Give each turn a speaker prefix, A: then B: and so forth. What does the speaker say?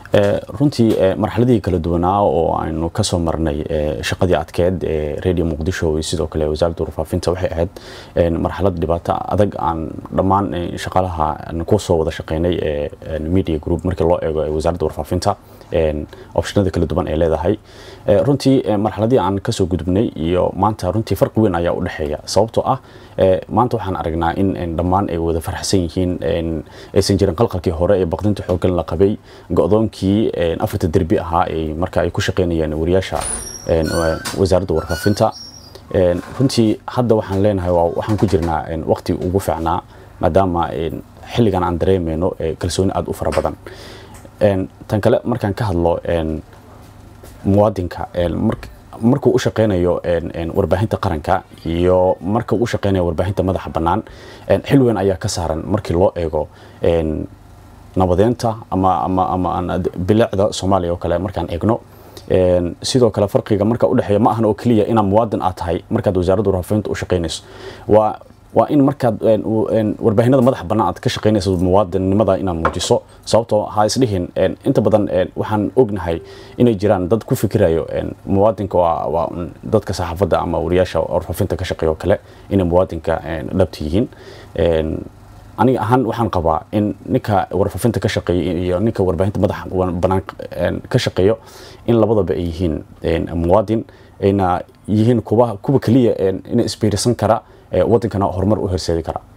A: runtii marxaladihii kala duwanaa oo aynu kasoo marnay shaqadii adkeed ee radio muqdisho iyo sidoo kale wasaaradda warfaafinta waxay ahayd marxalad dhibaato adag aan dhammaan shaqaalaha kusoo wada shaqeynay ee media group markii loo eego wasaaradda warfaafinta optionada kala duwan ay leedahay runtii marxaladii aan kasoo gudubnay iyo maanta runtii farqi weyn ayaa u dhexeeya sababtoo ah maanta waxaan aragnaa in dhammaan ay wada farxsan yihiin aysan jirin qalqalkii hore ee baqdinta xooggan la qabay go-doonkii afarta derbi ahaa ay marka ay ku shaqeynayeen wariyaasha wasaaradda warfaafinta runtii hadda waxaan leenahay waxaan ku jirnaa waqti ugu fiicnaa maadaama xilligan aan dareemayno kalsooni aada u fara badan tan kale markaan ka hadlo muwaadinka markuu u shaqeynayo warbaahinta qaranka iyo marka uu u shaqeynayo warbaahinta madaxa bannaan xil weyn ayaa ka saaran markii loo eego nabadeynta ama ama ama bilicda soomaaliya oo kale markaan eegno sidoo kale farqiga marka u dhexeeya ma ahan oo keliya inaad muwaadin aad tahay markaad wasaaradda warfaafinta u shaqeynayso waa waa in markaad warbaahinada madaxa bannaan aad ka shaqeynayso muwaadinnimada inaad muujiso sababtoo ha isdhihin inta badan waxaan ognahay inay jiraan dad ku fikirayo muwaadinka waa dadka saxaafadda ama wariyaasha warfaafinta ka shaqeeya oo kale inay muwaadinka dhabta yihiin aniga ahaan waxaan qabaa in ninka warfaafinta ka shaqeeya iyo ninka warbaahinta madaxa bannaan ka shaqeeyo in labadaba ay yihiin muwaadin ayna yihiin kuwa kuwa keliya ina isbiirisan kara wadankana horumar u horseedi kara